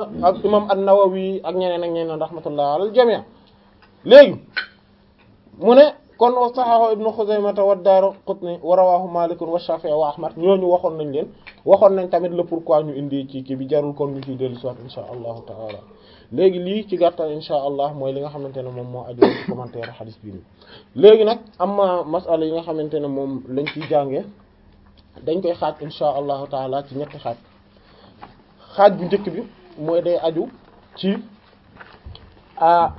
ak imam an-Nawawi ak ñeneen ak ñeneen rahmatullah alal jami' léegi mu ne kon wa sahahu ibnu Khuzaymah wa Daraqutni wa rawahu Malik wa Shafi'i wa Ahmad ñooñu waxoon nañ leen waxoon nañ tamit le pourquoi ñu indi ci kii bi jarul kon ñu ciy dellu soit insha allahu taala léegi lii ci gàttal insha allah mooy li nga xamante ne moom moo aju ci commentaire hadith bi nii léegi nag amma masala yi nga xamante ne moom lañ ciy jàngee dañ koy xaaj insha allahu taala ci ñetti xaaj xaaj bu njëkk bi mooy day aju ci a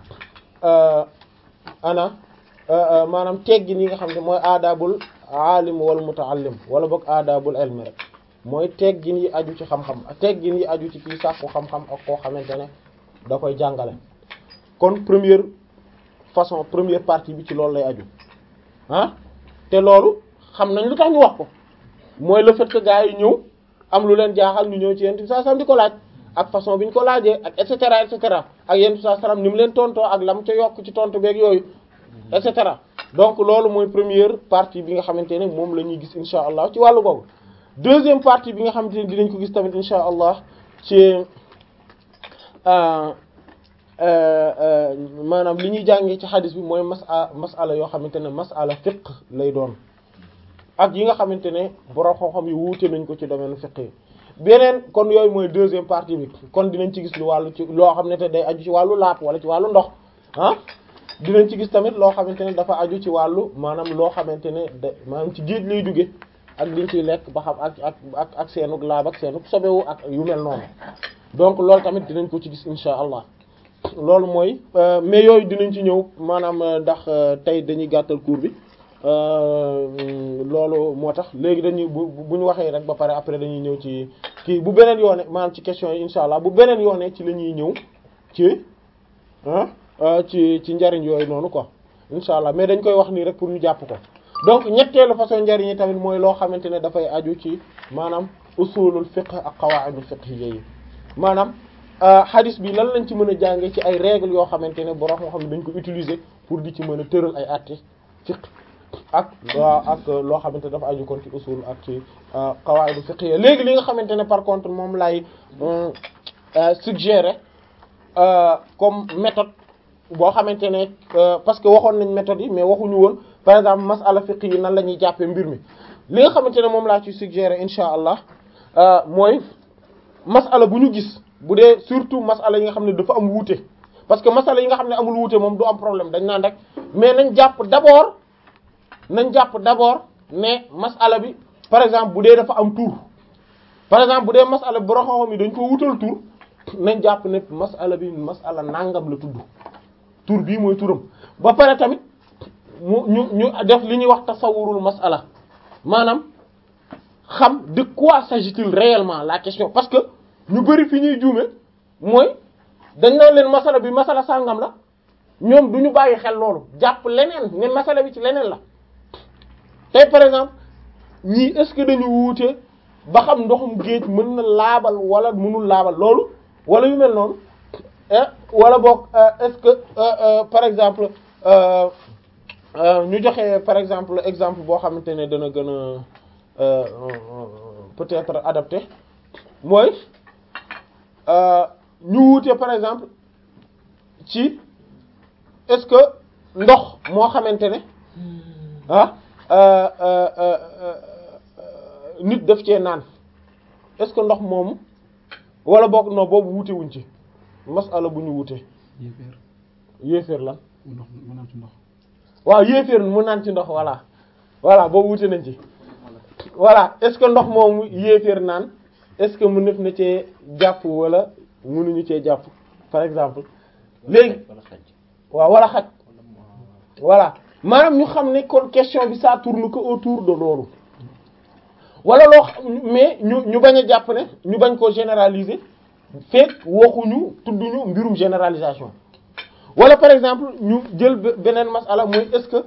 ana maanaam teggin yi nga xam ne mooy aadaabul aalim wal mutaallim wala boog aadaabul ilmi rek mooy teggin yi aju ci xam-xam teggin yi aju ci kii sàkku xam-xam ak koo xamante ne da koy jàngale kon première façon première partie bi ci loolu lay aju ah te loolu xam nañ lu tax ñu wax ko mooy le fait que gars yi ñëw am lu leen jaaxal ñu ñëw ci yent bi saa sam di ko laaj ak façon bi ñu ko laajee ak et cetera et cetera ak yent bi saa salam ni mu leen tontoo ak lam ca yokk ci tontu beeg yooyu et cetera donc loolu mooy première partie bi nga xamante ne moom la ñuy gis insha allah ci wàllu boobu deuxième partie bi nga xamante ne dinañ ko gis tamit insha allah ci maanaam li ñuy jàngee ci xadis bi mooy masa masala yoo xamante ne masala fiqh lay doon ak yi nga xamante ne borom xam-xam yi wuute nañ ko ci domaine fiqh yi beneen kon yooyu mooy deuxième partie bi kon dinañ ci gis lu wàllu ci loo xam ne te day aju ci wàllu laap wala ci wàllu ndox ah dinañ ci gis tamit loo xamante ne dafa aju ci wàllu maanaam loo xamante ne da maanaam ci géej lay jóge ak liñ ciy lekk ba xam ak ak ak ak seenug laab ak seenug sobewu ak yu mel noonu donc loolu tamit dinañ ko ci gis insha allah loolu mooy mais yooyu dinañ ci ñëw maanaam ndax tey dañuy gàttal cours bi loolu moo tax léegi dañuy bu bu ñu waxee rek ba pare après dañuy ñëw ci kii bu beneen yoone maanaam ci question yi insha allah bu beneen yoone ci la ñuy ñëw ci ah ci ci njariñ yooyu noonu quoi insha allah mais dañ koy wax nii rek pour ñu jàpp ko donc ñetteelu façon njariñ yi tamit mooy loo xamante ne dafay aju ci maanaam usulul fiqh ak qawaidul fiqhiyya yi maanaam hadith bi lan lañ ci mën a jànge ci ay règles yoo xamante ne borom moo xam ne dañ ko utiliser pour di ci mën a tëral ay àtte fiqh ak waa ak loo xamante dafa aju kon ci usul ak ci qawaidul fiqhiyya léegi li nga xamante ne par contre moom lay suggérer comme méthode boo xamante ne parce que waxoon nañ méthode yi mais waxuñu woon par exemple masala fiqh yi nan la ñuy jàppee mbir mi li nga xamante ne moom laa ci suggérer insha allah mooy masala bu ñu gis bu dee surtout masala yi nga xam ne dafa am wuute parce que masala yi nga xam ne amul wuute moom du am problème dañ naan rek mais nañ jàpp d'abord nañ jàpp d'abord ne masala bi par exemple bu dee dafa am tur par exemple bu dee masala bi borom xam-xam yi dañ ko wutal tur nañ jàpp ne masala bi masala nangam la tudd tur bii mooy turam ba pare tamit mu ñu ñu def li ñuy wax tasawurul masala maanaam xam de quoi s'agit-il réellement la question parce que ñu bari fi ñuy juume mooy dañ naan leen masala bi masala sàngam la ñoom du ñu bàyyi xel loolu jàpp leneen ne masala bi ci leneen la tey par exemple ñii est-ce que dañu wuute ba xam ndoxum géej mën na laabal wala mënul laabal loolu wala yu mel noonu wala boog est-ce que par exemple ñu joxe par exemple exemple boo xamante ne dana gën a peut-être adapté mooy ñu wuute par exemple ci est-ce que ndox moo xamante ne ah nit daf cee naan est-ce que ndox moomu wala boog non boobu wuute wuñ ci masala bu ñu wuute yéeféer yéeféer lan ndox mu naan ci ndox waaw yéeféer mu naan ci ndox voilà voilà boobu wuute nañ ci voilà est-ce que ndox moomu yéeféer naan est-ce que mu nef na cee jàpp wala mënuñu cee jàpp par exemple léegi waaw wala xaj voilà maanaam ñu xam ne kon question bi ça tourne que autour de loolu wala loo xam mais ñu ñu bañ a jàpp ne ñu bañ koo généraliser fekk waxuñu tudduñu mbirum généralisation wala par exemple ñu jël beneen masala mooy est-ce que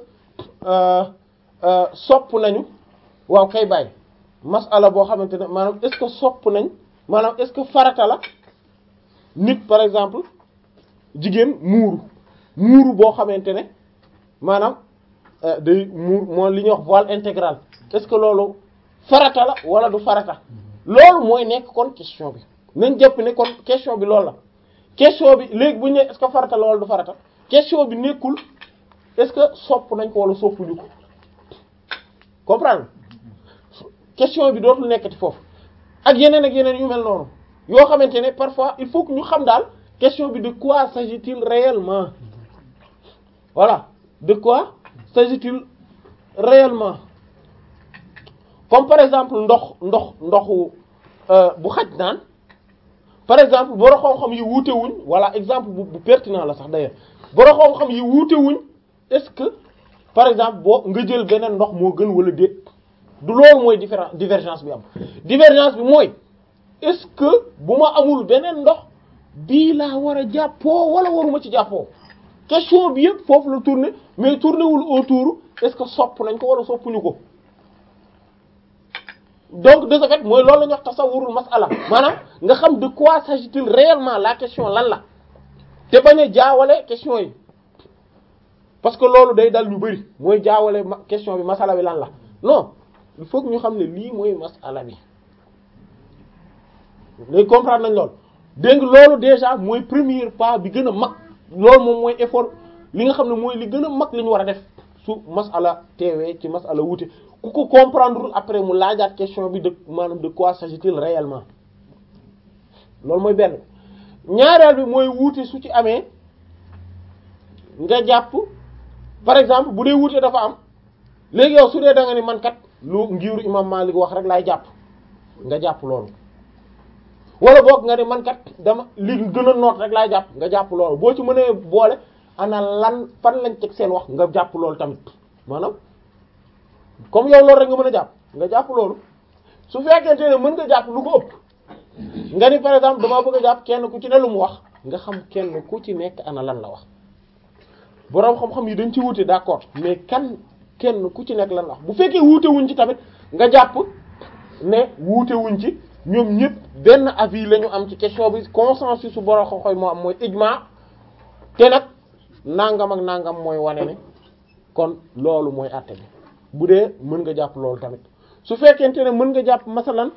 sopp nañu waaw kay bàyyi masala boo xamante ne maanaam est-ce que sopp nañ maanaam est-ce que farata la nit par exemple jigéen muuru muuru boo xamante ne maanaam day muur moo li ñuy wax voile intégral est-ce que loolu farata la wala du farata loolu mooy nekk kon question bi nañ jàpp ne kon question bi loolu la question bi léegi bu ñu ne est-ce que farata la wala du farata question bi nekkul est-ce que sopp nañ ko wala soppuñu ko comprendre question bi dootul nekkati foofu ak yeneen ak yeneen yu mel noonu yoo xamante ne parfois il faut que ñu xam daal question bi de quoi s'agit-il réellement voilà de quoi s'agit-il réellement comme par exemple ndox ndox ndoxu bu xaj naan par exemple boro xam-xam yi wuute wuñ voilà exemple bu bu pertinent la sax d'ailleurs boro xam-xam yi wuute wuñ est-ce que par exemple boo nga jël beneen ndox moo gën wala déet du loolu mooy différence divergence bi am divergence bi mooy est-ce que bu ma amul beneen ndox bii laa war a jàppoo wala waruma ci jàppoo question bi yëpp foofu la tourner mais tourner wul autour est-ce que sopp nañ ko wala soppuñu ko donc de ce fait mooy loolu la ñuy wax tasawurul masala maanaam nga xam de quoi s'agit-il réellement la question lan la te bañ a jaawale question yi parce que loolu day dal ñu bari mooy jaawale question bi masala bi lan la non il faut que ñu xam ne lii mooy masala bi léegi comprendre nañ loolu dégg nga loolu déjà mooy premier pas bi gën a mag loolu moom mooy effort li nga xam ne mooy li gën a mag li ñu war a def su masala teewee ci masala wuute ku ko comprendre après mu laajaat question bi de maanaam de quoi s'agit-il réellement loolu mooy benn ñaareel bi mooy wuute su ci amee nga jàpp par exemple bu dee wuute dafa am léegi yow su dee da nga ni man kat lu ngiru imam Malik wax rek laay jàpp nga jàpp loolu wala boog nga ni man kat dama li gën a noot rek laay jàpp nga jàpp loolu boo ci mënee boole ana lan fan lañ teg seen wax nga jàpp loolu tamit maanaam comme yow loolu rek nga mën a jàpp nga jàpp loolu su fekkente ne mën nga jàpp lu ko ëpp nga ni par exemple damaa bëgg a jàpp kenn ku ci ne lu mu wax nga xam kenn ku ci nekk ana lan la wax boroom xam-xam yi dañ ci wuute d'accord mais kan kenn ku ci nekk lan la wax bu fekkee wuute wuñ ci tamit nga jàpp ne wuute wuñ ci ñoom ñëpp benn avis la ñu am ci question bi consensus su boroom xam-xam moo am mooy ijma te nag nangam ak nangam mooy wane ne kon loolu mooy àtte bi bu dee mën nga jàpp loolu tamit su fekkente ne mën nga jàpp masalan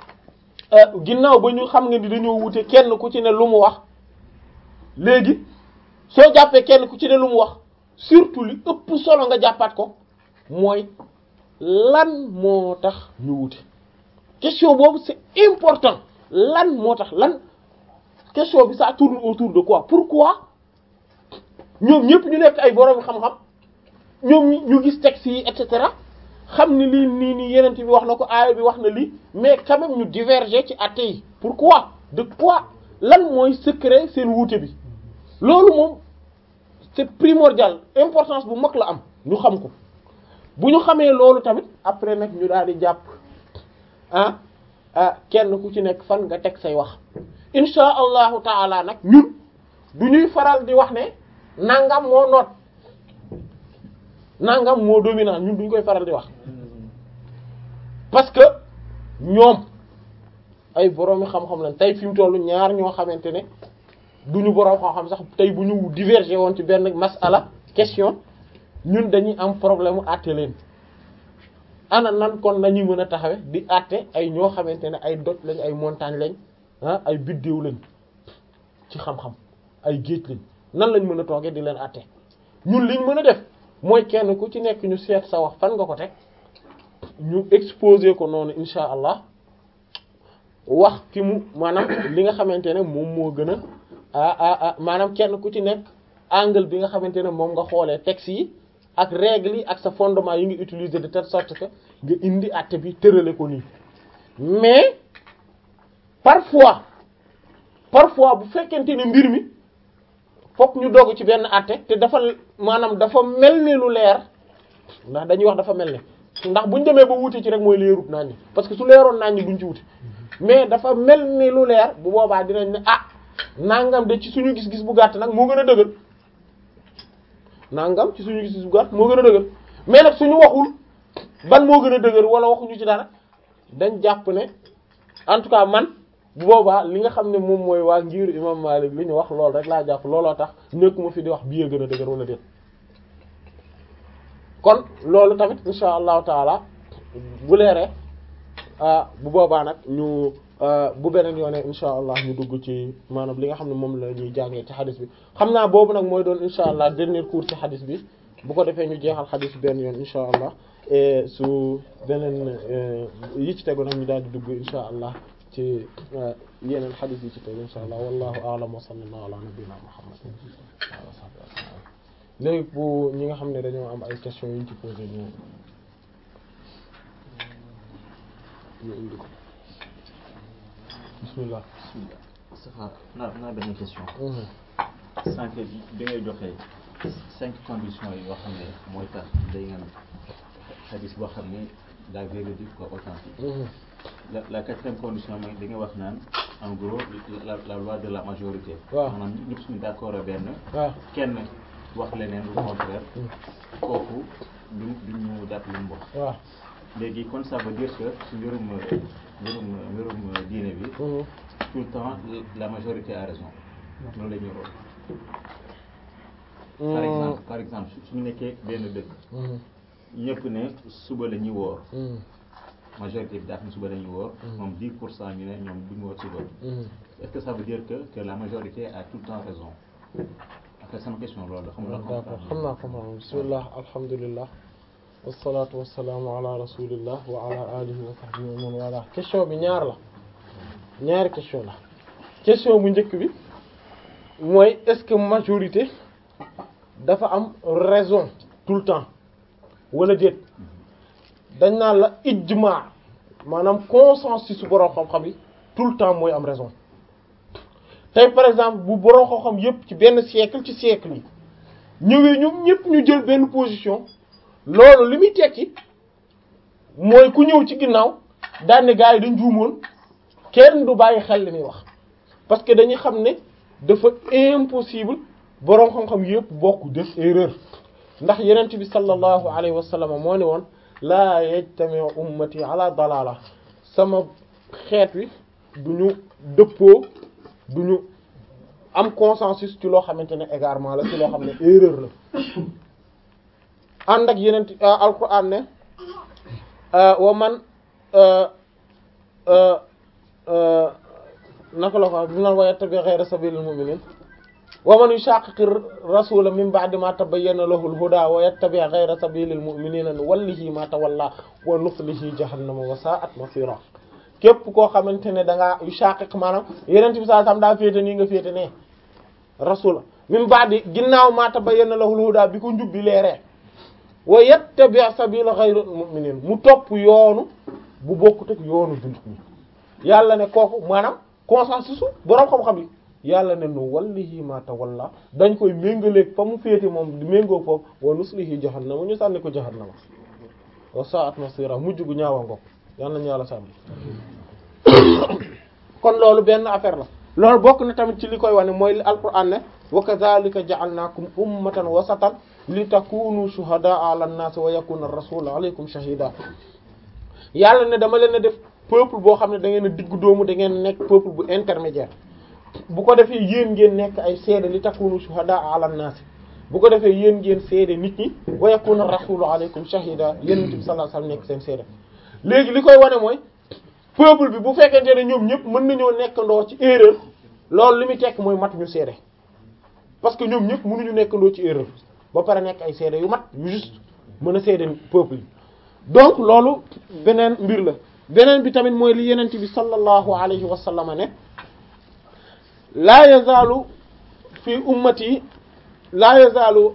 ginnaaw ba ñu xam nga ni dañoo wute kenn ku ci ne lu mu wax léegi soo jàppee kenn ku ci ne lu mu wax surtout li ëpp solo nga jàppaat ko mooy lan moo tax ñu wute question boobu c'est important lan moo tax lan question bi ça tourne autour de quoi pourquoi ñoom ñëpp ñu nekk ay borom xam-xam ñoom ñu gis texte yi et cetera xam ni lii nii nii yeneen bi wax na ko aaya bi wax na lii mais quand même ñu diverger ci atte yi pourquoi de quoi lan mooy secret seen wuute bi loolu moom c'est primordial importance bu mag la am ñu xam ko bu ñu xamee loolu tamit après nag ñu daal di jàpp ah ah kenn ku ci nekk fan nga teg say wax insha allahu taala nag ñun du ñuy faral di wax ne nangam moo noot nangam moo dominant ñun duñ koy faral di wax parce que ñoom ay boroomi xam-xam lañ tey fi mu tollu ñaar ñoo xamante ne duñu boroom xam-xam sax tey bu ñu diverger woon ci benn masala question ñun dañuy am problème mu àtte leen ana nan kon nañuy mën a taxawe di àtte ay ñoo xamante ne ay doj lañ ay montagne lañ ah ay biddéew lañ ci xam-xam ay géej lañ nan lañ mën a toogee di leen àtte ñun liñ mën a def mooy kenn ku ci nekk ñu seet sa wax fan nga ko teg ñu exposer ko noonu insha allah wax fi mu maanaam li nga xamante ne moom moo gën a ah ah maanaam kenn ku ci nekk angle bi nga xamante ne moom nga xoolee texte yi ak règles yi ak sa fondement yi ngi utiliser de telle sorte que nga indi àtte bi tërale ko nii mais parfois parfois bu fekkente ne mbir mi fokk ñu doog ci benn àtte te dafa maanaam dafa mel ni lu leer ndax dañuy wax dafa mel ni ndax buñ demee ba wuute ci rek mooy leerut naan ñi parce que su leeroon naan ñi duñ ci wuute mais dafa mel ni lu leer bu boobaa dinañ ne ah nangam de ci suñu gis-gis bu gàtt nag moo gën a dëgër nangam ci suñu gis-gis bu gàtt moo gën a dëgër mais nag suñu waxul ban moo gën a dëgër wala waxuñu ci dara dañ jàpp ne en tout cas man bu boobaa li nga xam ne moom mooy waa ngir imam Malik li ñu wax loolu rek laa jàpp looloo tax nekkuma fi di wax bii gën a dëgër wala déet kon loolu tamit insha allahu taala bu leeree bu boobaa nag ñu bu beneen yoone insha allah ñu dugg ci maanaam li nga xam ne moom la ñuy jàngee ci xadis bi xam naa boobu nag mooy doon insha allah dernier cours ci xadis bi bu ko defee ñu jeexal xadis bi benn yoon insha allah et su beneen yi ci tegu nag ñu daal di dugg insha allah ci yeneen xadis yi ci tegu insha allah wallahu a'lam wa sallallahu ala nabiyyina muhammad wa sahbihi léegi bu ñi nga xam ne dañoo am ay questions yu ñu ci posé ñu ñu indi ko bismillah bismillah Safa naa naa benn question sànq bi ngay joxe cinq conditions yi yoo xam ne mooy tax day ngeen xadis boo xam ne la véridique quoi authentique la la quatrième condition mooy da nga wax naan en gros la la loi de la majorité waaw maanaam ñëpp suñu d'accord benn waaw kenn wax leneen lu contraire kooku duñ duñu jàpp lu mu wax waaw léegi kon ça veut dire que su mbirum mbirum mbirum diine bi tout le temps la majorité a raison loolu la ñuy rool par exemple par exemple su ñu nekkee benn dëkk ñëpp ne suba la ñuy woor majorité bi daaf ne suba la ñuy woor moom 10 pour cent ñu ne ñoom duñu woor suba est-ce que ça veut dire que que la majorité a tout le temps raison après sama question loolu la xam nga d'accord xam naa ko maanaam bismillah alhamdulillah wasalaatu wasalaamu ala rasulillah wa ala alihi wa sahbihi wa man wala question bi ñaar la ñaari question la question bu njëkk bi mooy est-ce que majorité dafa am raison tout le temps wala déet dañ naan la ijma maanaam consensus su borom xam-xam yi tout le temps mooy am raison tey par exemple bu borom xam-xam yépp ci benn siècle ci siècle yi ñëwee ñoom ñépp ñu jël benn position loolu li muy tekki mooy ku ñëw ci ginnaaw daan ne gars yi dañ juumoon kenn du bàyyi xel li muy wax parce que dañuy xam ne dafa impossible boroom xam-xam yépp bokk def erreur ndax yenent bi sallallahu alayhi wa sallam moo ne woon laa yajtami'u ummati ala dalala sama xeet wi du ñu dëppoo du ñu am consensus ci loo xamante ne égarement la ci loo xam ne erreur la ànd ak yenent alquran ne wa man naka la ko bi naan wa yattabi ghayra sabilil mu'minin wa man yushaqiqi rasula min ba'di ma tabayyana lahu al-huda wa yattabi ghayra sabilil mu'minina nuwallihi ma tawalla wa nuslihi jahannama wa sa'at masira képp koo xamante ne da ngaa yushaqiq maanaam yeneen bi saa sam daa féete nii nga féete ne rasula min ba'di ginnaaw ma tabayyana lahu al-huda bi ko njubbi leeree wa yattabi sabila ghayra mu'minin mu topp yoonu bu bokkut ak yoonu jullit ñi yàlla ne kooku maanaam consensus boroom xam-xam yi yàlla ne nu wallihi ma tawalla dañ koy méngaleeg fa mu féete moom di méngoo foofu wa nuslihi jahannama ñu sànni ko jahannama wa sa'at masira mujj gu ñaawa ngoog yàlla nañu yàlla sànni kon loolu benn affaire la loolu bokk na tamit ci li koy wane mooy li alquran ne wa kadhalika ja'alnakum ummatan wasatan li takunu shuhada'a 'ala an-nas wa yakuna ar-rasulu 'alaykum shahida yàlla ne dama leen a def peuple boo xam ne da ngeen a diggu doomu da ngeen nekk peuple bu intermédiaire bu ko defee yéen ngeen nekk ay seede li takunu shuhada'a 'ala an-nas bu ko defee yéen ngeen seede nit ñi wa yakuna ar-rasulu 'alaykum shahida yéen bi sallallahu alayhi wasallam nekk seen seede léegi li koy wane mooy peuple bi bu fekkente ne ñoom ñëpp mën nañoo nekkandoo ci erreur loolu li muy tekk mooy mat ñu seede parce que ñoom ñëpp mënuñu nekkandoo ci erreur ba pare nekk ay seede yu mat yu juste mën a seede peuple yi donc loolu beneen mbir la beneen bi tamit mooy li yenent bi sallallahu alayhi wa sallam ne laa yazaalu fi ummati laa yazaalu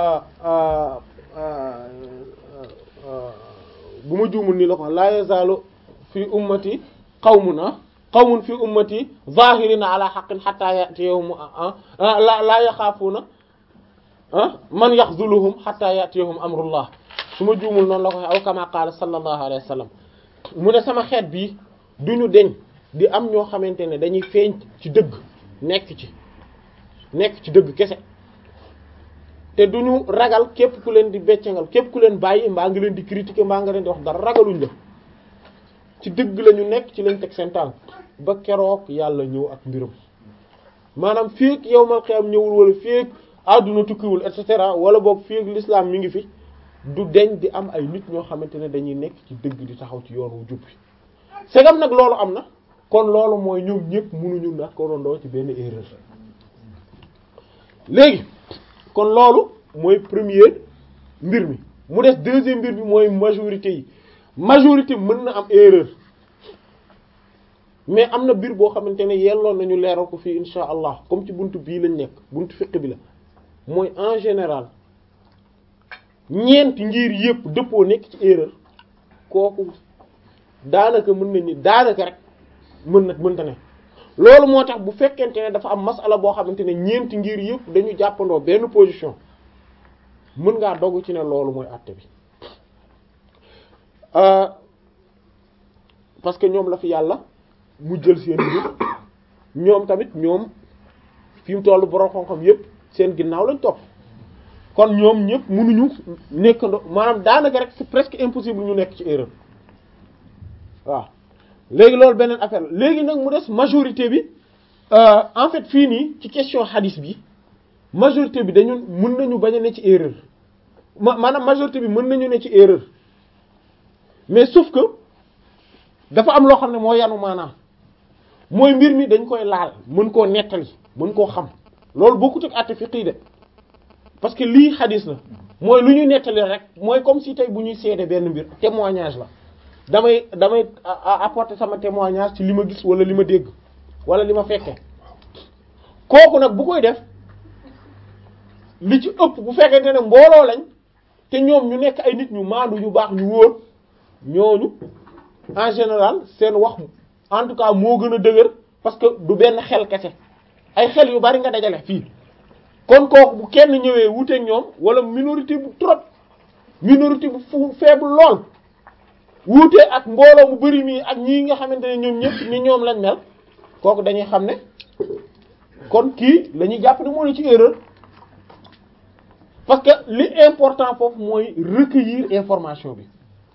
bu ma juumul nii la ko laa yazaalu fi ummati qawmun qawmun fi ummati zahirina ala haqqin hatta ya'tiyahum la la yaxaafuuna man yaxzuluhum hatta ya'tiyahum amrullah su ma juumul noonu la ko aw kama qaala sallallahu alayhi wa sallam mu ne sama xeet bii duñu deñ di am ñoo xamante ne dañuy feeñ ci dëgg nekk ci nekk ci dëgg kese te duñu ragal képp ku leen di beccangal képp ku leen bàyyi mbaa nga leen di critiquer mbaa nga leen di wax dara ragaluñ la ci dëgg la ñu nekk ci lañ teg seen tànk ba keroog yàlla ñëw ak mbiram maanaam feek yowmal qiyam ñëwul wala feek àdduna tukkiwul et cetera wala boog feek l'islam mi ngi fi du deñ di am ay nit ñoo xamante ne dañuy nekk ci dëgg di taxaw ci yoon wu jub bi segam nag loolu am na kon loolu mooy ñoom ñëpp mënuñu ndax ko rondoo ci benn erreur léegi kon loolu mooy premier mbir mi mu des deuxième mbir bi mooy majorité yi majorité mën na am erreur mais am na mbir boo xamante ne yelloon nañu leeral ko fii insha allah comme ci buntu bii lañ nekk buntu fiqh bi la mooy en général ñeenti ngir yëpp dëppoo nekk ci erreur kooku daanaka mën nañu daanaka rek mën na mënta ne loolu moo tax bu fekkente ne dafa am masala boo xamante ne ñeenti ngir yëpp dañu jàppandoo benn position mën ngaa dogu ci ne loolu mooy àtte bi parce que ñoom la fi yàlla mu jël seen mbir ñoom tamit ñoom fi mu tollu borom xam-xam yëpp seen ginnaaw lañ topp kon ñoom ñëpp mënuñu nekk maanaam daanaka rek c'est presque impossible ñu nekk ci erreur waaw léegi loolu beneen affaire la léegi nag mu des majorité bi en fait fii nii ci question hadith bi majorité bi dañu mën nañu bañ a ne ci erreur ma maanaam majorité bi mën nañu ne ci erreur mais sauf que dafa am loo xam ne moo yanu maanaam mooy mbir mi dañ koy laal mën koo nettali mën koo xam loolu bokkut ak àtte fiqh de parce que lii hadith la mooy lu ñu nettali rek mooy comme si tey bu ñuy seede benn mbir témoignage la damay damay apporter sama témoignage ci li ma gis wala li ma dégg wala li ma fekke kooku nag bu koy def li ci ëpp bu fekkente ne mbooloo lañ te ñoom ñu nekk ay nit ñu maandu ñu baax ñu wóor ñooñu en général seen wax en tout cas moo gën a dëgër parce que du benn xel kese ay xel yu bari nga dajale fii kon kooku bu kenn ñëwee wuteeg ñoom wala minorité bu trop minorité bu fu faible lool wuute ak mbooloo mu bari mii ak ñii nga xamante ne ñoom ñëpp ni ñoom lañ mel kooku dañuy xam ne kon kii la ñuy jàpp ne moo ne ci erreur parce que li important foofu mooy recueillir information bi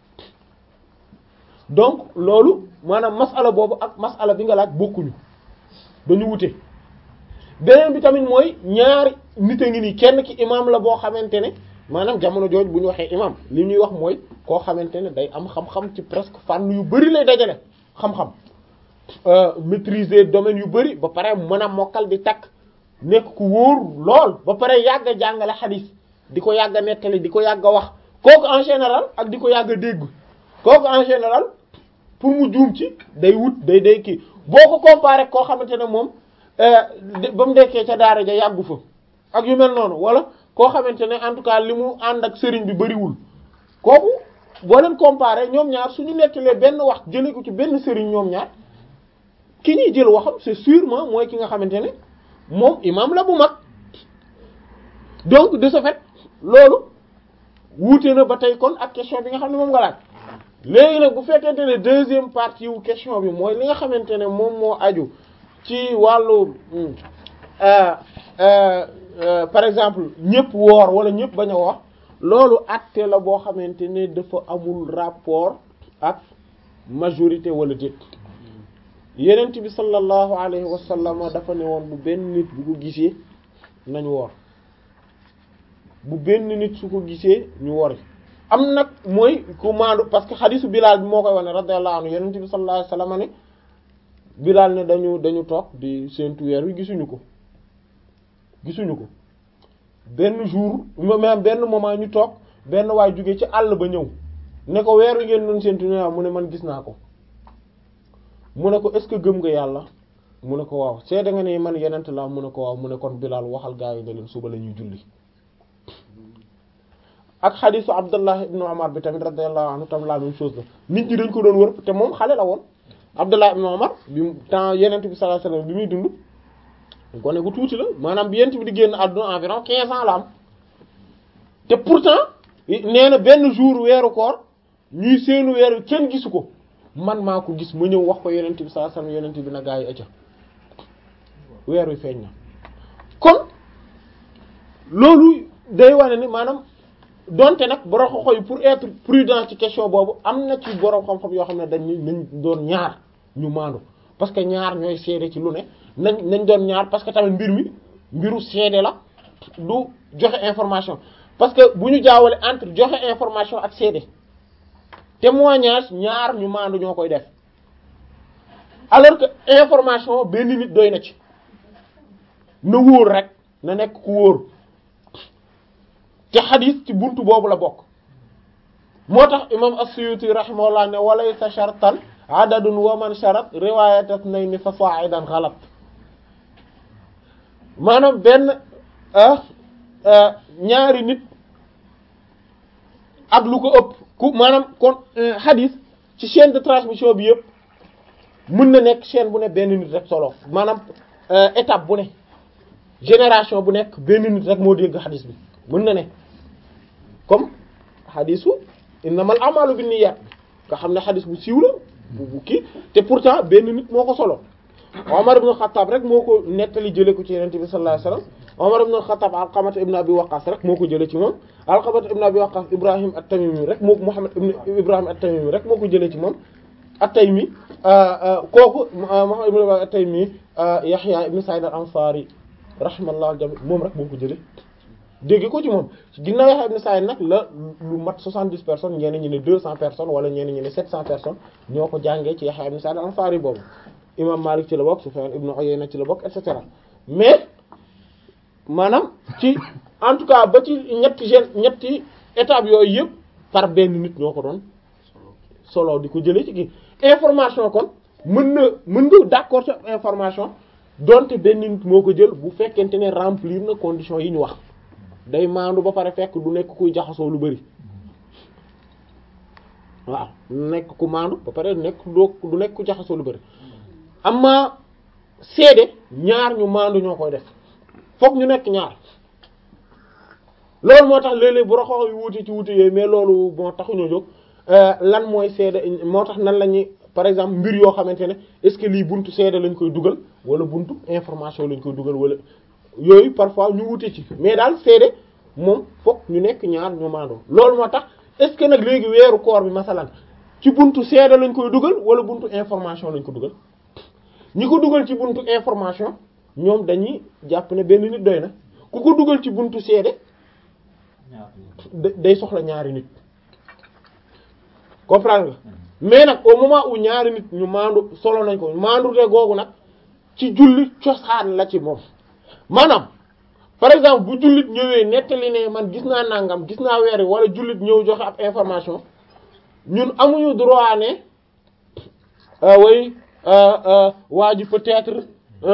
donc loolu maanaam masala boobu ak masala bi nga laaj bokkuñu dañu wute beneen bi tamit mooy ñaari nit a ngi nii kenn ki imam la boo xamante ne maanaam jamono jooj bu ñu waxee imam li ñuy wax mooy koo xamante ne day am xam-xam ci presque fànn yu bari lay dajale xam-xam maîtriser domaine yu bari ba pare mën a mokkal di takk nekk ku wóor lool ba pare yàgg a jàngale xadiis di ko yàgg a nettali di ko yàgg a wax kooku en général ak di ko yàgg a dégg kooku en général pour mu juum ci day wut day day kii boo ko comparé koo xamante ne moom ba mu dekkee ca daara ja yàggu fa ak yu mel noonu wala koo xamante ne en tout cas li mu ànd ak sëriñ bi bariwul kooku boo leen comparé ñoom ñaar suñu nettalee benn wax jëlee ko ci benn sëriñ ñoom ñaar ki ñuy jël waxam c'est sûrement mooy ki nga xamante ne moom imam la bu mag donc de ce fait loolu wuute na ba tey kon ak question bi nga xam ne moom nga laaj léegi nag bu fekkente ne deuxième partie wu question bi mooy li nga xamante ne moom moo aju ci wàllu par exemple ñëpp woor wala ñëpp bañ a woor loolu acte la boo xamante ne dafa amul rapport ak majorité wala déet yenent bi sallallahu alayhi wa sallam dafa ne woon bu benn nit bu ko gisee nañ woor bu benn nit su ko gisee ñu wori am nag mooy ku maandu parce que xadisu Bilaal bi moo koy wane radiyallahu anhu yenent bi sallallahu alayhi wa sallam ne Bilaal ne dañu dañu toog di seentu weer wi gisuñu ko gisuñu ko benn jour même benn moment ñu toog benn waay jóge ci àll ba ñëw ne ko weer wi ngeen doon seentu ne mu ne man gis naa ko mu ne ko est-ce que gëm nga yàlla mu ne ko waaw seede nga ne man yenent la mu ne ko waaw mu ne kon Bilaal waxal gaa yi ne leen suba la ñuy julli ak xadisu Abdullah ibn Umar bi tamit radiyallahu anhu tam la même chose la nit ñi dañ ko doon wër te moom xale la woon Abdullah ibn Umar bi temps yenent bi sallallahu alayhi wasallam bi muy dund gone gu tuuti la maanaam bi yenent bi di génn àdduna environ quinze ans la am te pourtant nee na benn jour weeru koor ñuy seenu weer kenn gisu ko man maa ko gis ma ñëw wax ko yenent bi sallallahu alayhi wasallam yenent bi na gaa yi ëcca weer wi feeñ na kon loolu day wane ni maanaam donte nag borom xoxo yi pour être prudent ci question boobu am na ci borom xam-xam yoo xam ne dañ nañ doon ñaar ñu maandu parce que ñaar ñooy seede ci lu ne nañ nañ doon ñaar parce que tamit mbir mi mbiru seede la du joxe information parce que bu ñu jaawale entre joxe information ak seede témoignage ñaar ñu maandu ñoo koy def alors que information benn nit doy na ci na wóor rek na nekk ku wóor te xadis ci buntu boobu la bokk moo tax imam as-Suyuti rahimahullah ne walaysa shartan adadun wa man sharat riwayat ithnayni fa sa'idan ghalat maanaam benn ñaari nit ak lu ko ëpp ku maanaam kon xadis ci chaîne de transmission bi yëpp mën na nekk chaîne bu ne benn nit rek solo maanaam étape bu ne génération bu nekk benn nit rek moo dégg xadis bi mën na ne comme xadisu innamal a'malu binniyat nga xam ne xadis bu siiw la bu bu kii te pourtant benn nit moo ko solo Omar ibn Khattab rek moo ko nettali jëlee ko ci Yonent bi sallallahu alayhi wasallam Omar ibn Khattab Alqamata ibn Abi Waqqas rek moo ko jëlee ci moom Alqamata ibn Abi Waqqas Ibrahim at-Tamimi rek moo Muhammad ibn Ibrahim at-Tamimi rek moo ko jëlee ci moom at-Taymi kooku Muhammad ibn Ibrahim at-Taymi Yahya ibn Sa'id al-Ansari rahimahullah al-jami' moom rek moo ko jëlee dégg ko ci moom ginnaaw Yahya ibn Sa'id nag la lu mat 70 personnes ñeneen ñi ne 200 personnes wala ñeneen ñi ne 700 personnes ñoo ko jàngee ci Yahya ibn Sa'id al-Ansari boobu imam Malik ci la bokk Sufyan ibn Uyayna ci la bokk et cetera mais maanaam ci en tout cas ba ci ñetti gen ñetti étapes yooyu yëpp par benn nit ñoo ko doon solo di ko jëlee ci kii information kon mën na mën nga d'accord ci information donte benn nit moo ko jël bu fekkente ne remplir na conditions yi ñu wax day maandu ba pare fekk du nekk kuy jaxasoo lu bari waaw nekk ku maandu ba pare nekk doo du nekk ku jaxasoo lu bari amma seede ñaar ñu maandu ñoo koy def fokk ñu nekk ñaar loolu moo tax léeg-léeg bu raxoo yu wuute ci wuute yooyu mais loolu moo taxuñoo jóg lan mooy seede moo tax nan la ñuy par exemple mbir yoo xamante ne est-ce que lii buntu seede lañ koy dugal wala buntu information lañ koy dugal wala yooyu parfois ñu wuute ci mais daal seede moom fokk ñu nekk ñaar ñu maandoo loolu moo tax est-ce que nag léegi weeru koor bi masalan ci buntu seede lañ koy dugal wala buntu information lañ ko dugal ñi ko dugal ci buntu information ñoom dañuy jàpp ne benn nit doy na ku ko dugal ci buntu seede day soxla ñaari nit comprendre nga mais nag au moment où ñaari nit ñu maandu solo nañ ko maandu te googu nag ci julli cosaan la ci moom maanaam par exemple bu jullit ñëwee nettali ne man gis naa nangam gis naa weer wala jullit ñëw joxe ab information ñun amuñu droit ne way waa ji peut-être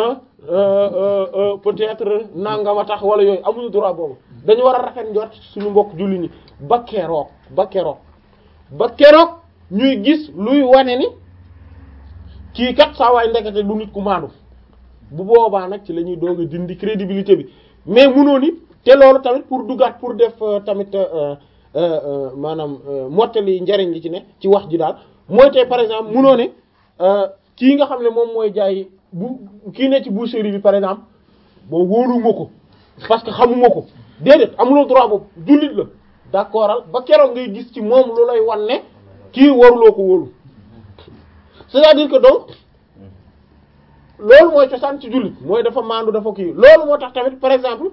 peut-être nangam a tax wala yooyu amuñu droit boobu dañu war a rafet njort suñu mbokk julli ñi ba keroog ba keroog ba keroog ñuy gis luy wane ni kii kat saa waay ndekete du nit ku maandu bu boobaa nag ci la ñuy doog a dindi crédibilité bi mais munoo ni te loolu tamit pour duggaat pour def tamit maanaam mottali njariñ li ci ne ci wax ji daal mooy tey par exemple munoo ne kii nga xam ne moom mooy jaay bu kii ne ci boucherie bi par exemple boo wóoruma ko parce que xamuma ko déedéet amuloo droit boobu jullit la d'accordal ba keroog ngay gis ci moom lu lay wan ne kii waruloo ko wóolu c'est-à-dire que donc loolu mooy cosaan ci jullit mooy dafa maandu dafa kii loolu moo tax tamit par exemple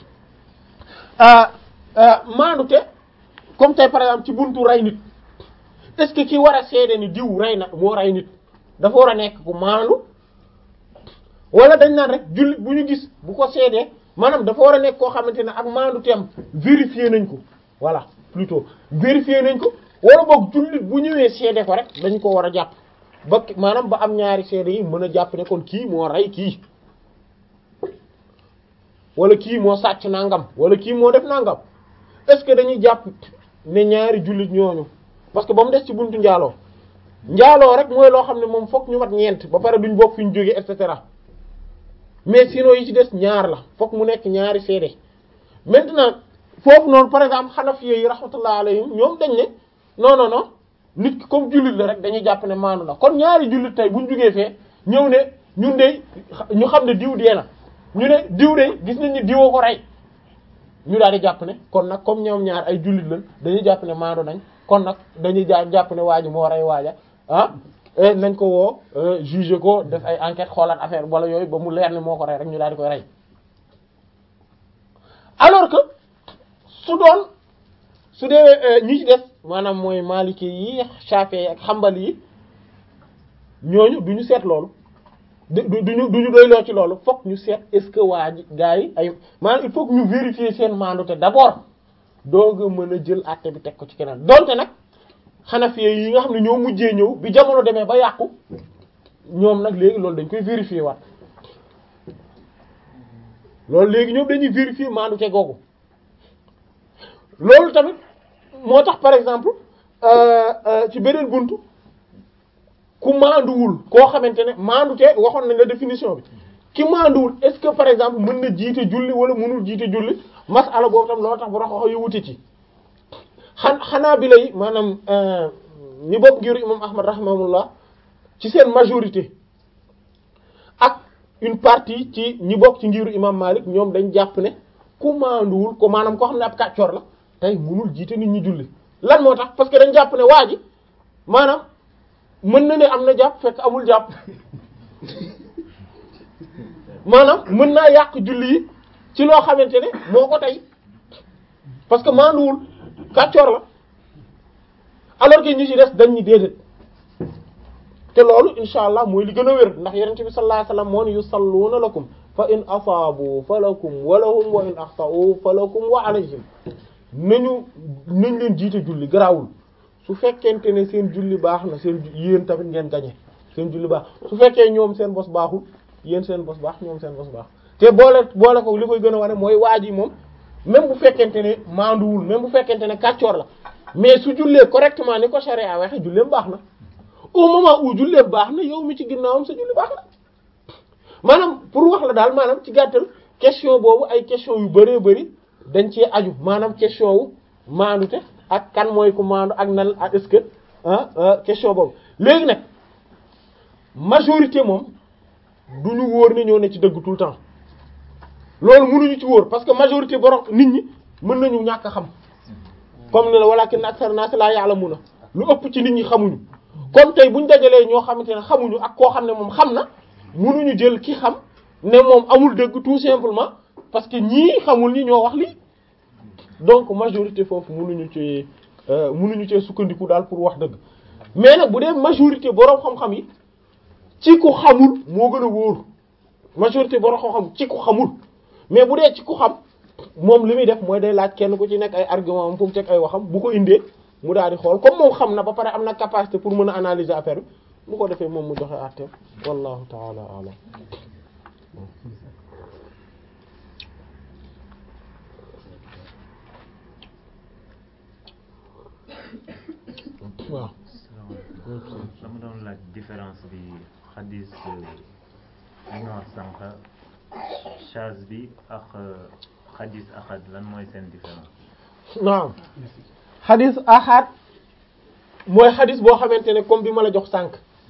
maandu te comme tey par exemple ci buntu rey nit est-ce que ki war a seede ni diw rey na moo rey nit dafa war a nekk ku maandu wala dañ naan rek jullit bu ñu gis bu ko seedee maanaam dafa war a nekk koo xamante ne ak maandu teem vérifier nañ ko voilà plutôt vérifier nañ ko wala boog jullit bu ñëwee seede ko rek dañ ko war a jàpp ba maanaam ba am ñaari seede yi mën a jàpp ne kon kii moo rey kii wala kii moo sàcc nangam wala kii moo def nangam est-ce que dañuy jàpp ne ñaari jullit ñooñu parce que ba mu des ci buntu njaaloo njaaloo rek mooy loo xam ne moom fokk ñu mat ñeent ba pare duñ bokk fi ñu jógee et cetera mais sinon yi ci des ñaar la fokk mu nekk ñaari seede maintenant foofu noonu par exemple Hanafi yi rahmatullah alayhim ñoom dañ ne non non non nit ki comme jullit la rek dañuy jàpp ne maandu la kon ñaari jullit tey buñ jógee fee ñëw ne ñun de ñu xam ne diw dee na ñu ne diw de gis nañ ne diwoo ko rey ñu daal di jàpp ne kon nag comme ñoom ñaar ay jullit lañ dañuy jàpp ne maandu nañ kon nag dañuy jaa jàpp ne waa ji moo rey waaja ah nañ ko woo juger ko def ay enquête xoolaat affaire wala yooyu ba mu leer ne moo ko rey rek ñu daal di koy rey alors que su doon su dee ñi ci des maanaam mooy maliki yi Shafi'i ak Hanbali yi ñooñu du ñu seet loolu du du ñu du ñu doyloo ci loolu fokk ñu seet est-ce que waa ji gars yi ay maanaam il faut que ñu vérifier seen maandute d'abord doog a mën a jël àtte bi teg ko ci keneen donte nag Hanafiya yi nga xam ne ñoo mujjee ñëw bi jamono demee ba yàqu ñoom nag léegi loolu dañ koy vérifier waat loolu léegi ñoom dañuy vérifier maandute googu loolu tamit moo tax par exemple ci beneen buntu ku maanduwul koo xamante ne maandute waxoon nañ la définition bi ki maanduwul est-ce que par exemple mën na jiite julli wala mënul jiite julli masala boobu tam loolu tax bu raxaxo yu wuti ci xan xanaa bi lay maanaam ñi bokk ngiru imam ahmad rahimahullah ci seen majorité ak une partie ci ñi bokk ci ngiru imam malik ñoom dañ jàpp ne ku maanduwul ko maanaam koo xam ne ab kàccoor la tey mënul jiite nit ñi julli lan moo tax parce que dañ jàpp ne waa ji maanaam mën na ne am na jàpp fekk amul jàpp maanaam mën naa yàq julli yi ci loo xamante ne moo ko tey parce que maanduwul kàccoor la alors que ñi ci des dañ ñi déedéet te loolu insha allah mooy li gën a wér ndax yonent bi sallallahu alayhi wasallam moo ne yusalluuna lakum fa in asaabu fa lakum wa lahum wa in axta'u fa lakum wa alayhim nañu nañ leen jiite julli garaawul su fekkente ne seen julli baax na seen yéen tamit ngeen gañe seen julli baax su fekkee ñoom seen bos baaxul yéen seen bos baax ñoom seen bos baax te boole boole ko li koy gën a wane mooy waa ji moom même bu fekkente ne maanduwul même bu fekkente ne kàccoor la mais su jullee correctement ni ko sharia waxe julleem baax na au moment où julleem baax na yow mi ci ginnaawam sa julli baax na maanaam pour wax la daal maanaam ci gàttal question boobu ay question yu bëree bëri dañ cee aju maanaam question wu maandute ak kan mooy ku maandu ak nan ak est-ce que ah question boobu léegi nag majorité moom du ñu wóor ni ñoo ne ci dëgg tout le temps loolu mënuñu ci wóor parce que majorité borom nit ñi mën nañu ñàkk a xam comme ne la walakin aksar nas la ya'lamuna lu ëpp ci nit ñi xamuñu kon tey buñ dajalee ñoo xamante ne xamuñu ak koo xam ne moom xam na mënuñu jël ki xam ne moom amul dëgg tout simplement parce que ñii xamul ñi ñoo wax lii donc majorité foofu mënuñu ci mënuñu cee sukkandiku daal pour wax dëgg mais nag bu dee majorité boroom xam-xam yi ci ku xamul moo gën a wóor majorité boroom xam-xam ci ku xamul mais bu dee ci ku xam moom li muy def mooy day laaj kenn ku ci nekk ay argument am fu mu teg ay waxam bu ko indee mu daal di xool comme moom xam na ba pare am na capacité pour mën a analyser affaire bi bu ko defee moom mu joxe àtteem wallahu taala alam waaw dama doon laaj différence bi xadis li nga wax sànq chaz bi ak xadis ahad lan mooy seen différence naam xadis ahad mooy xadis boo xamante ne comme bi ma la jox sànq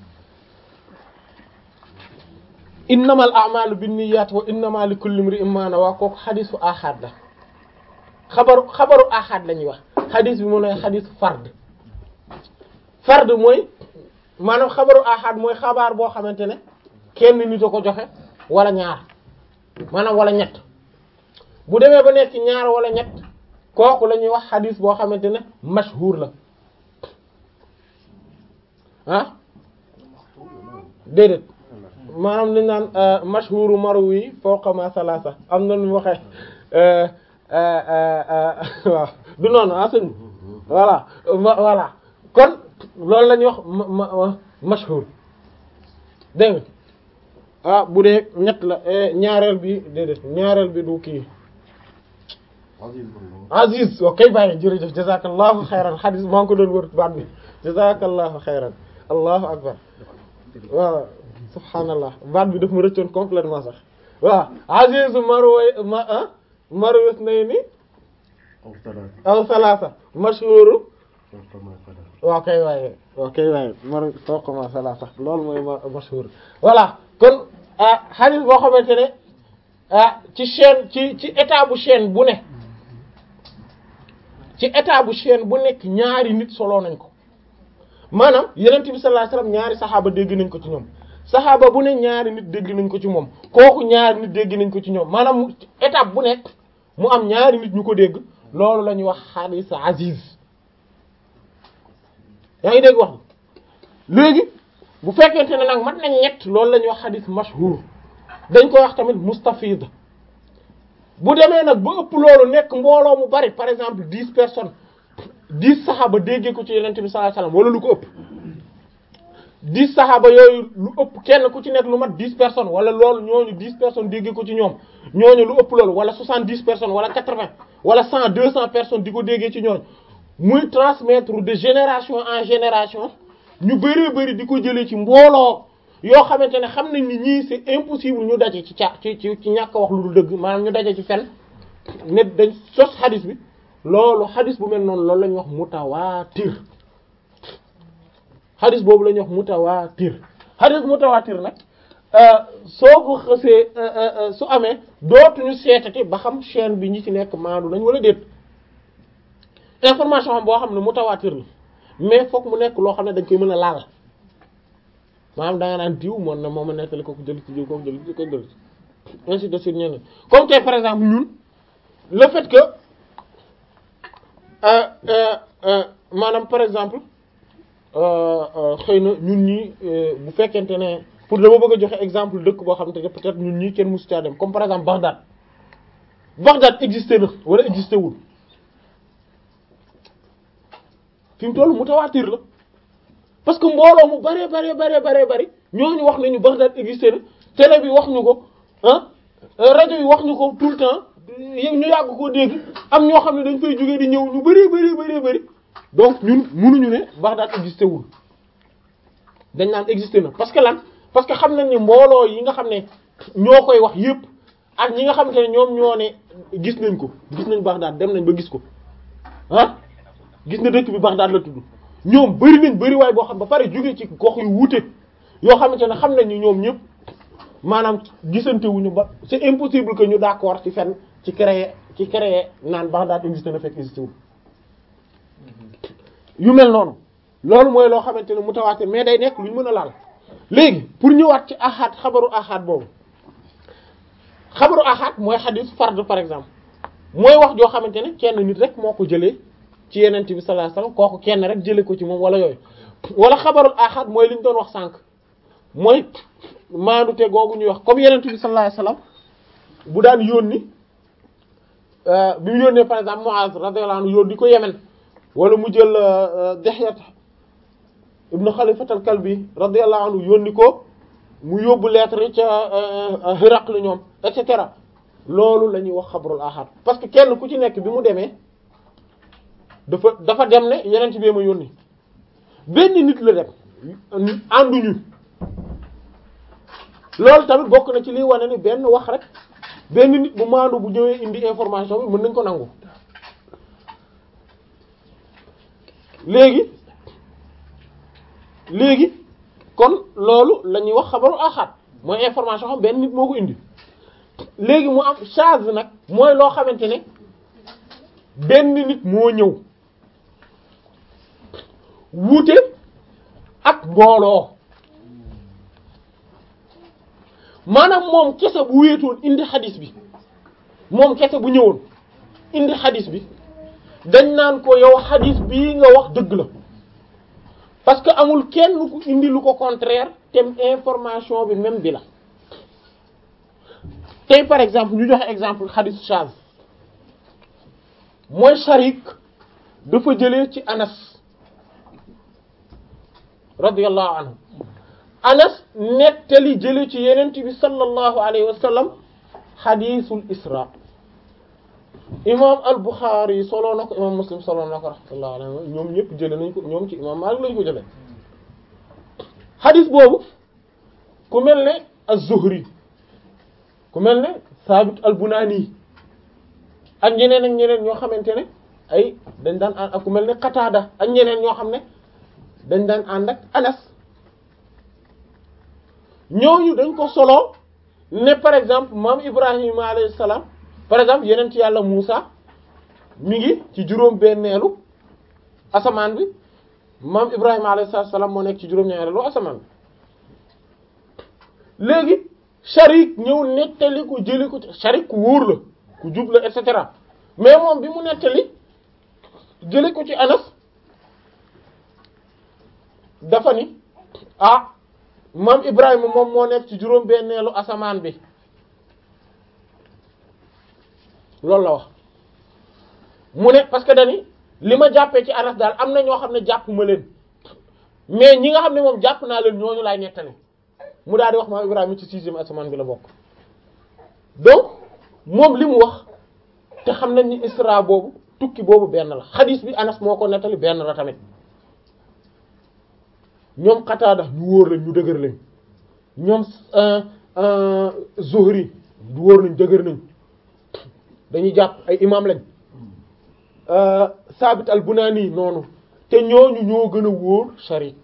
innamal a'malu binniyat wa innama likulli imri'in ma nawa kooku xadisu ahad la xabaru xabaru ahad la ñuy wax xadis bi mu ne xadisu fard fard mooy maanaam xabaru ahad mooy xabaar boo xamante ne kenn nit a ko joxe wala ñaar maanaam wala ñett bu demee ba nekk ñaar wala ñett kooku la ñuy wax xadis boo xamante ne mashhur la ah déedéet maanaam liñ naan mashhuru marwi fawqa ma salasa am na nu mu waxee waaw du noonu ah sëñ voilà voilà kon loolu la ñuy wax ma mashhur dégg nga ah bu dee ñett la ñaareel bi déedéet ñaareel bi du kii Aziz ok bàyyi jërëjëf jazakallahu xayran xadis maa ngi ko doon wër baat bi jazakallahu xayran allahu akbar waaw subhanallah baat bi daf ma rëccoon complètement sax waaw Aziz marway ma ah marwis nay ni aw salasa mashhuru waaw kay waaye waaw kay waaye mar fawqa salasa loolu mooy mashhur voilà kon ah xadis boo xamante ne ah ci chaîne ci ci état bu chaîne bu ne ci état bu chaîne bu nekk ñaari nit solo nañ ko maanaam yenent bi sallallahu alayhi wasallam ñaari saxaaba dégg nañ ko ci ñoom saxaaba bu ne ñaari nit dégg nañ ko ci moom kooku ñaari nit dégg nañ ko ci ñoom maanaam étape bu nekk mu am ñaari nit ñu ko dégg loolu la ñuy wax xadis aziz yaa ngi dégg wax léegi bu fekkente ne nag mat nañ ñett loolu la ñuy wax xadis mashhur dañ koy wax tamit mustafid bu demee nag ba ëpp loolu nekk mbooloo mu bari par exemple dix personnes dix saxaaba déggee ko ci yonent bi sallallahu alayhi wasallam wala lu ko ëpp dix saxaaba yooyu lu ëpp kenn ku ci nekk lu mat dix personnes wala loolu ñooñu dix personnes déggee ko ci ñoom ñooñu lu ëpp loolu wala soixante dix personnes wala quatre vingt wala cent deux cent personnes di ko déggee ci ñooñu muy transmettre de génération en génération ñu bëree bëri di ko jëlee ci mbooloo yoo xamante ne xam nañ ni ñii c'est impossible ñu daje ci ca ci ci ci ñàkk wax lu dul dëgg maanaam ñu daje ci fen ne dañ sos xadis bi loolu xadis bu mel noonu loolu la ñuy wax mutawaatir xadis boobu la ñuy wax mutawaatir xadis mutawaatir nag soo ko xësee su amee dootuñu seetati ba xam chaîne bi ñi ci nekk maandu nañ wala déet information xam boo xam ne mutawaatir la mais fokk mu nekk loo xam ne dañ koy mën a laal maanaam da nga naan diw moom na moom a nettali kooku jël ci diw kooku jël ci kooku jël ci ainsi de suite ñeneen comme tey par exemple ñun le fait que maanaam par exemple xëy na ñun ñi bu fekkente ne pour dama bëgg a joxe exemple dëkk boo xam te ne peut-être ñun ñii kenn musu caa dem comme par exemple Bagdad Bagdad existé na wala existé wul fi mu toll mutawaatir la parce que mbooloo mu bare bare bare bare bari ñooñu wax nañu Bagdad existé na télé bi wax ñu ko ah rajo yi wax ñu ko tout le temps ñu yàgg koo dégg am ñoo xam ne dañ fay jógee di ñëw ñu bari bari bari bari donc ñun mënuñu ne Bagdad existé wul dañ naan existé na parce que lan parce que xam nañ ne mbooloo yi nga xam ne ñoo koy wax yépp ak ñi nga xamante ne ñoom ñoo ne gis nañ ko gis nañ Bagdad dem nañ ba gis ko ah gis na dëkk bi Bagdad la tudd ñoom bari nañ bari waay boo xam ba pare jóge ci gox yu wuute yoo xamante ne xam nañ ni ñoom ñëpp maanaam gisante wuñu ba c'est impossible que ñu d'accord ci fenn ci créer ci créer naan Bagdad existé na fekk existé wul yu mel noonu loolu mooy loo xamante ne mutawaatir mais day nekk lu ñu mën a laal léegi pour ñëwaat ci ahad xabaru ahad boobu xabaru ahad mooy xadis fard par exemple mooy wax joo xamante ne kenn nit rek moo ko jëlee ci yenent bi sallallahu alayhi wasallam kooku kenn rek jëlee ko ci moom wala yooyu wala xabarul ahad mooy li ñu doon wax sànq mooy maandute googu ñuy wax comme yenent bi sallallahu alayhi wasallam bu daan yónni bi mu yónnee par exemple Muaz radiyallahu anhu yónni ko Yemen wala mu jël Dihyat ibnu Khalifat al-Kalbi radiyallahu anhu yónni ko mu yóbbu lettre ca Hiraql ñoom et cetera loolu la ñuy wax xabarul ahad parce que kenn ku ci nekk bi mu demee dafa dafa dem ne yeneen bi ma yónni benn nit la dem ànduñu loolu tamit bokk na ci liy wane ni benn wax rek benn nit bu maandu bu ñëwee indi information bi mën nañ ko nangu léegi léegi kon loolu la ñuy wax xabaru ahad mooy information xam benn nit moo ko indi léegi mu am charge nag mooy loo xamante ne benn nit moo ñëw wuute ak mbooloo maanaam moom kese bu wéetoon indi xadis bi moom kese bu ñëwoon indi xadis bi dañ naan ko yow xadis bii nga wax dëgg la parce que amul kenn ku indi lu ko contraire te information bi même bi la tey par exemple ñu joxe exemple xadis chaz mooy sharik dafa jëlee ci anas radiyallahu anhu anas nettali jëlee ci yenent bi sallallahu alayhi wa sallam xadisul isra imam al Bukhari soloo na ko imam Muslim soloo na ko rahmatullahi alayhi ñoom ñëpp jëlee nañ ko ñoom ci imam Malik lañ ko jëlee xadis boobu ku mel ne az-Zuhri ku mel ne Sabit al-Bunani ak ñeneen ak ñeneen ñoo xamante ne ay dañ daan ànd ak ku mel ne Qatada ak ñeneen ñoo xam ne dañ daan ànd ak Anas ñooñu dañ ko solo ne par exemple maam Ibrahima alayhi salaam par exemple yeneen ci yàlla Muusa mi ngi ci juróom benneelu asamaan bi maam Ibrahima alayhi salaam moo nekk ci juróom ñaareelu asamaan bi léegi Sharik ñëw nettali ko jëli ko Sharik ku wóor la ku jub la et cetera mais moom bi mu nettali jëli ko ci Anas dafa ni ah maam Ibrahima moom moo nekk ci juróom-benneelu asamaan bi loolu la wax mu ne parce que dani li ma jàppee ci Anas daal am na ñoo xam ne jàpp ma leen mais ñi nga xam ne moom jàpp naa leen ñooñu laay nettali mu daal di wax maam Ibrahima ci sixième asamaan bi la bokk donc moom li mu wax te xam nañ ni Isra boobu tukki boobu benn la xadiis bi Anas moo ko nettali benn la tamit ñoom Qataada ñu wóor lañ ñu dëgër lañ ñoom Zuhri ñu wóor nañ dëgër nañ dañuy jàpp ay imam lañ Sabit al-Bunani noonu te ñooñu ñoo gën a wóor Sharik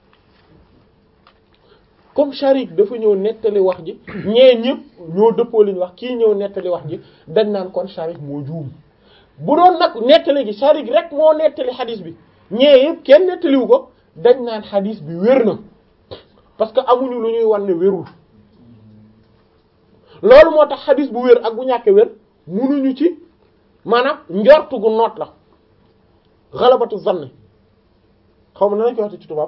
comme Sharik dafa ñëw nettali wax ji ñee ñëpp ñoo dëppoo liñ wax kii ñëw nettali wax ji dañ naan kon Sharik moo juum bu doon nag nettali gi Sharik rek moo nettali xadis bi ñee yëpp kenn nettaliwu ko dañ naan xadis bi wér na parce que amuñu lu ñuy wan ne wérul loolu moo tax xadis bu wér ak bu ñàkkee wér munuñu ci maanaam njortu gu noot la xalabatu zann xaw ma na nañ ko waxte ci tubaab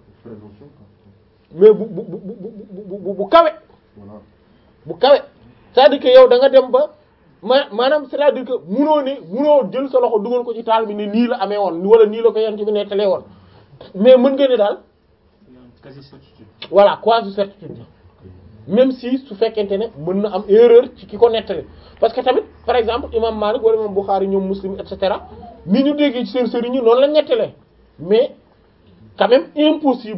mais bu bu bu bu bu bu kawe bu kawe c'est-à-dire que yow da nga dem ba ma maanaam c'est-à-dire que munoo ne munoo jël sa loxo dugal ko ci taal bi ne nii la amee woon wala nii la ko yent bi nettalee woon mais mën nga ne daal quasi certitude. voilà quasi certitude même si su fekkente ne mën na am erreur ci ki ko nettali parce que tamit par exemple imam Malik wala imam Bukhari ñoom Muslim et cetera ni ñu déggee ci seen sëriñ ñi noonu la nettalee mais quand même impossible